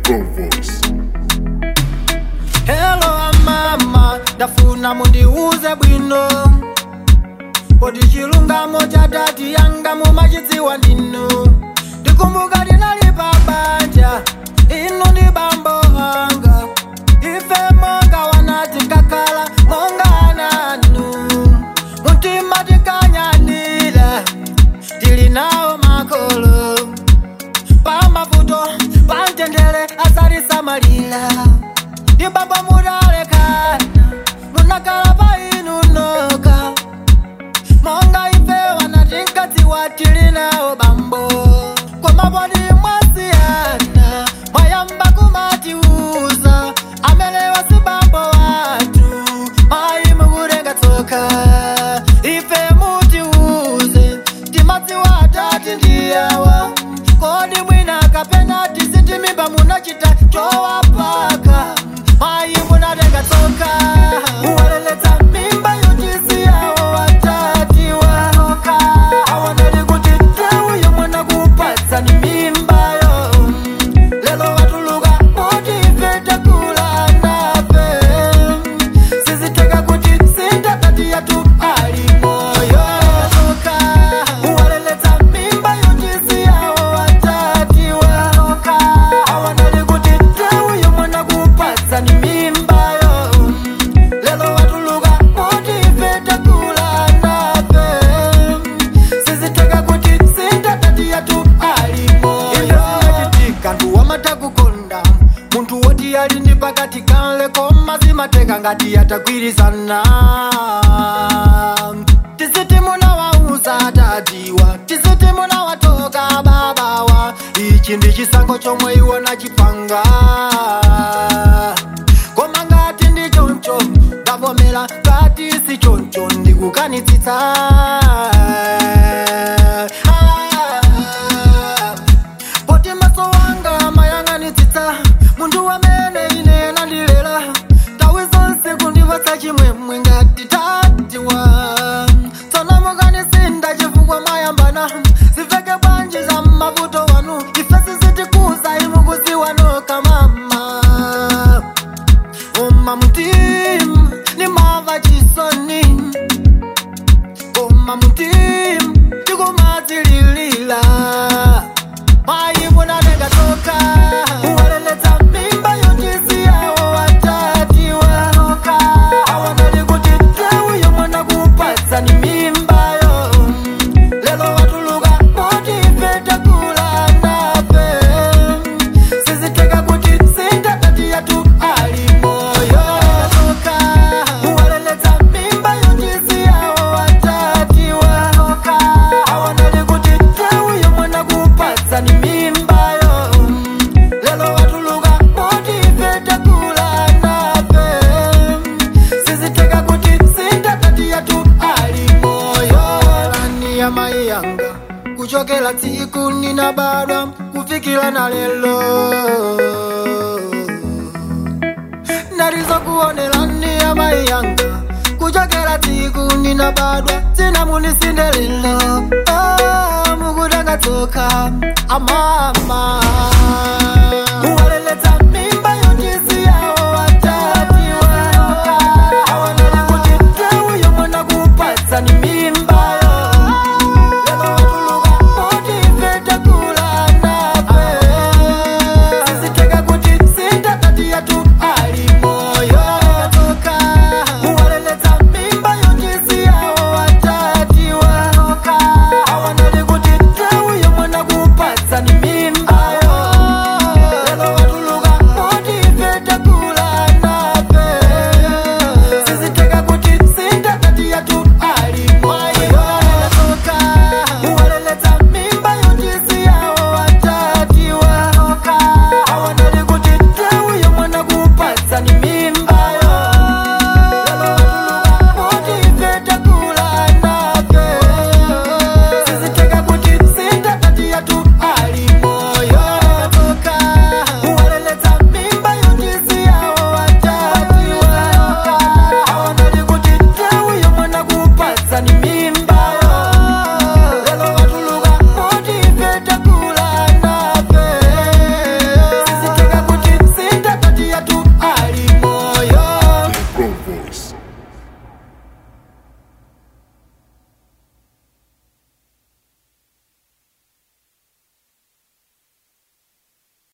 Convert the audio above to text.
Go voice. Hello amama, ndafuna mundiuze bwino Kodi chilungamo cha dati yanga mumachidziwa ndinu Ndikumbuka ndinali pa banja, inu ndi bambo anga Ife monga wanati kakhala monga ananu Mutima tikanyanira, tili nawo makolo Pamavuto, pamtendere asalisamalira Ndibamba mudalekana, munakala pa inu noka monga ife wanatingati watili nawo bambo komapodi mwasiyana mwayamba kumatiuza amelewa si bambo watu mayi mukutenga tsoka ife mutiuze timadzi watati ndiyawa kodi mwina kapena tisitimimba munachita chowapaka mayi munatenga tsoka uwaleletsa mimba yotisiyawo watati waoka awanali kuti nthawiyo mwana kupatsa ni mimbayo lelo watuluka kuti ife takula nafe siziteka kuti sintatati yatu ali moyo soka uwaleletsa mimba yotisiyawo watati waoka awanali kuti nthawiyo mwana kupatsa ni mimbayo lelo watuluka kuti ife takula nafe siziteka kuti sintatati yatu ali moyo inachitika nduwamata kukonda munthu woti ali ndi pakati kanle koma zimateka ngati yatagwirizana tisiti munawauza tadiwa tisiti munawatoka babawa ichi ndi chisankho chomwe iwo nachipanga koma ngati ndi choncho ndavomera ngati si choncho ndikukanitsitsa poti maso wanga mayang'anitsitsa munthu wamene ine nandilera tawi zonse kundipatsa chimwemwe ngati tatiwa tsono mukanisinda chifukwa mayambana ziveke bwanji za mavuto wanu ife sizitikuza imukuziwa noka mama Oma mutim ni mava chisoni Oma mutim Tigo matililila Mai muna nega toka Uwaleleta mimba yotisi yao watati waoka Awanali kutitewu yo mwana kupatsa ni mimba yo Lelo watuluka moti ifeta kula nafe Siziteka kuti sintatati yatu ali moyo Toka uwaleleta mimba yotisi yao watati waoka Awanali kuti tewu yo mwana kupatsa ni mimba yo Lelo watuluka moti ifeta kula nafe Siziteka kuti sintatati yatu ali moyo Lani ya mai yanga kuchokera tsiku ninabadwa kufikira na lelo ndarizokuonerani ya mai yanga kuchokera tsiku ninabadwa tsina munisindelelo oh, mukutenga tsoka amama